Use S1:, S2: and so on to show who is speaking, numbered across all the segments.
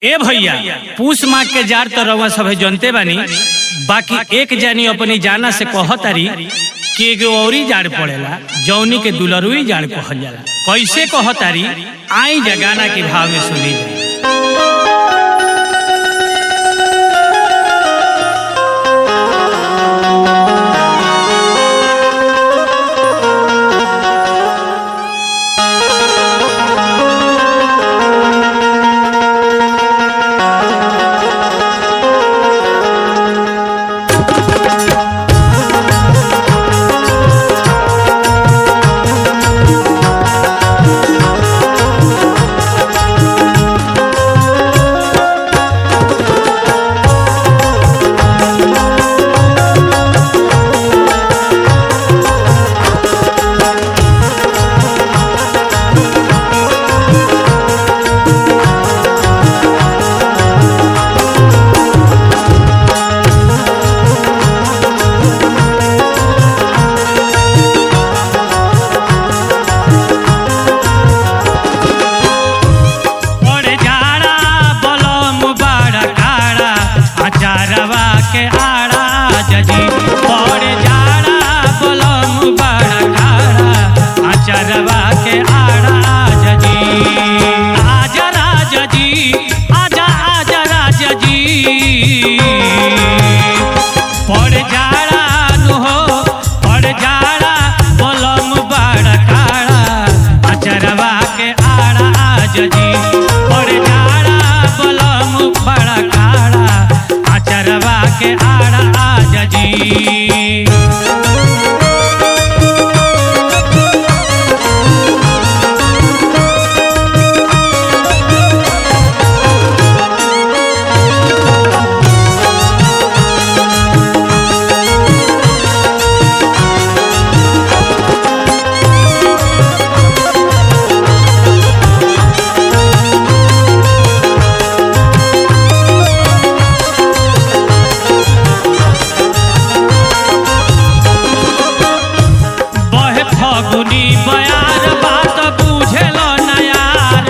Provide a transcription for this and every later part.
S1: ए भैया पूस माग के जार तो रउआ सभे जनते बानी बाकी एक जानी अपनी जाना से कहतारी कि एगो औरी जाड़ पड़ेला जौनी के दुलरुई जाड़ कहल जाला कैसे कहतारी आई जगाना के भाव में सुनी जाए और जाड़ा बलम बड़ा काड़ा अचारवा के आड़ा जजी और जाड़ा बलम बड़ा काड़ा अचारवा के आड़ा जजी आजा राजा जी आजा आजा राजा जी पड़ जाड़ा नु हो पड़ जाड़ा बलम बड़ा काड़ा अचरवा के आड़ा आज जी पड़ जाड़ा बलम बड़ा काड़ा अचरवा के आड़ा आज जी बहे फगुनी बयार बात बुझेल नयार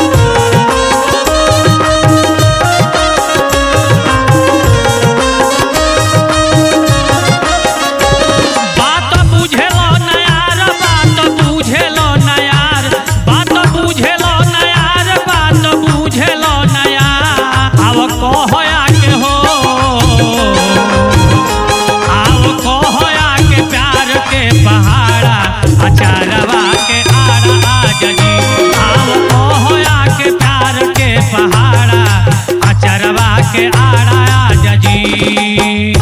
S1: बात बुझेल नयार बात बुझेल नयार बात बुझेल नयार बात बुझेल नयार आव कहया के हो आव कहया के प्यार के पहाड़ा अचारवा के आड़ा आज जी आव कहया के प्यार के पहाड़ा अचारवा के आड़ा आज जी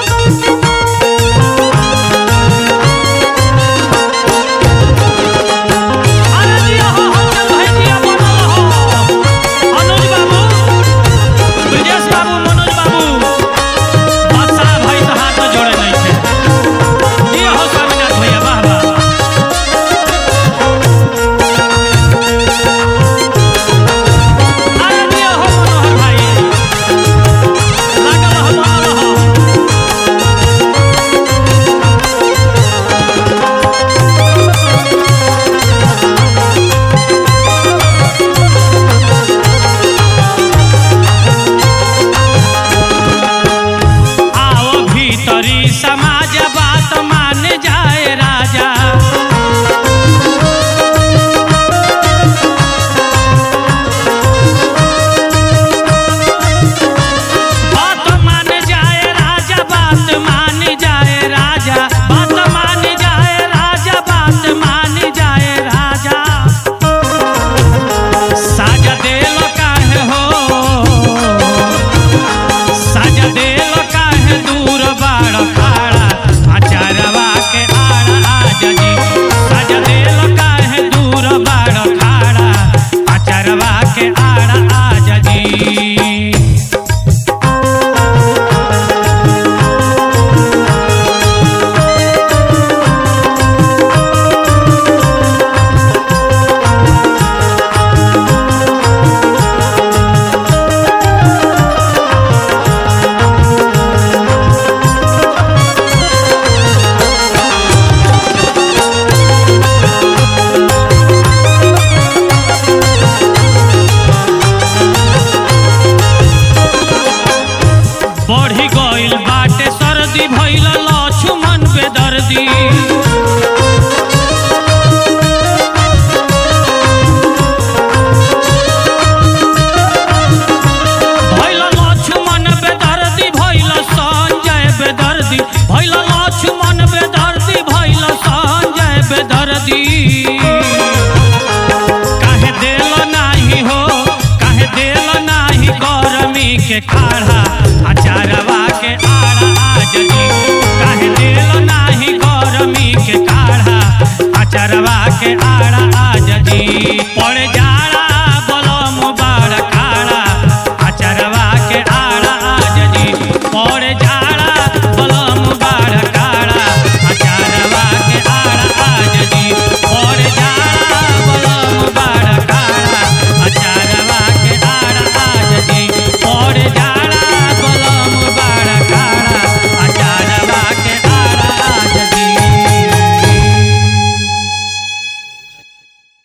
S1: अरे जिया हो हंसल भाई जिया बनल हो अनुज बाबू ब्रजेश बाबू मनोज बाबू बादशाह भाई तो हाथ में जोड़े नहीं थे जिया हो स्वामीनाथ भैया वाह वाह अरे जिया हो मनोहर भाई के काढ़ा अचारवा के आड़ा आज जी काहे देलो नाही गरमी के काढ़ा अचारवा के आड़ा आज जी पड़